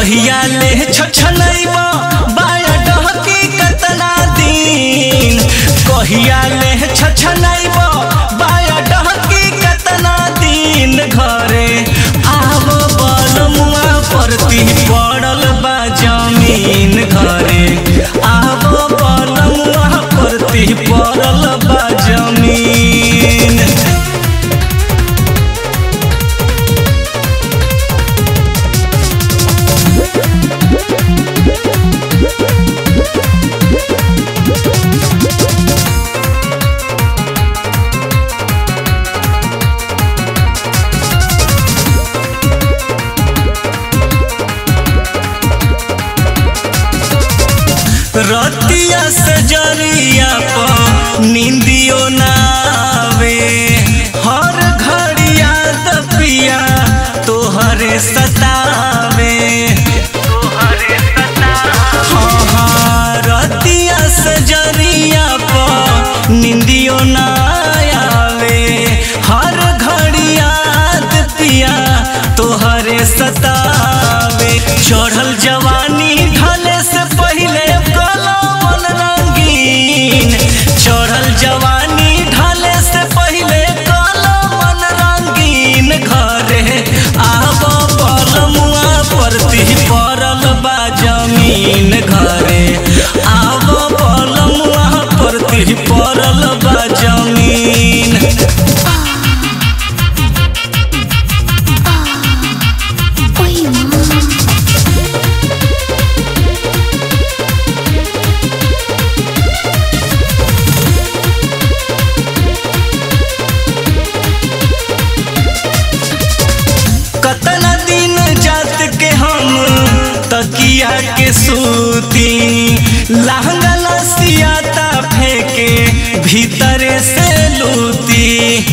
कहिया ले छछनैब बाया डहकी कतना दिन कहिया ले छछनैब बाया डहकी कतना दिन घरे आव बलमुआ परती पड़ल बा जमीन घरे आव बलमुआ परती पड़ल बा जमीन रतिया से जरिया पर नींदियो ना आवे हर घड़िया दपिया तोहरे सतावे हाँ, हाँ, रतिया से जरिया पर नींदियो ना आवे हर घड़िया दपिया तोहरे सतावे चढ़ल जवानी ढले से पहिले कलमन रंगीन चढ़ल जवानी ढले से पहिले कलमन रंगीन घरे आब पलमुआ परती पड़ल बा जमीन घरे आब पलमुआ परती पड़ल बा जमीन Ой, мама. कतना दिन जात के हम तकिया के सूती लहंगा लसियाता फेंके भीतरे से लूती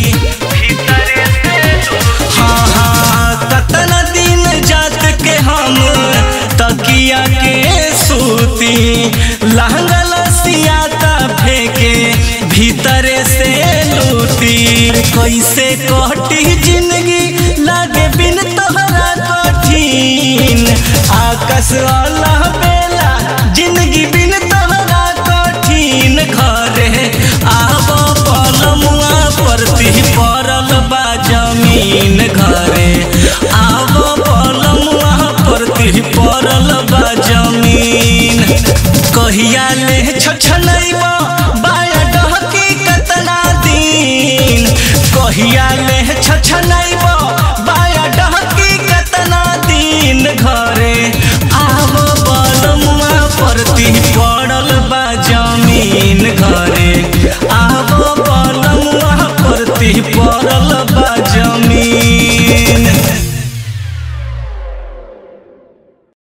हाँ हाँ कतना दिन जात के हम तकिया के सूती लहंगा लसियाता फेंके भीतरे से लूटी कैसे कटी जिंदगी लागे बिन तोहरा कठिन आकाश वाला बेला जिंदगी बिन तोहरा कठिन घरे आब पलमुआ परती पड़ल बा जमीन घरे आब पलमुआ परती पड़ल बा जमीन कहिया ले छछनैब बाया डहकी कतना दिन कहिया ले छछनैब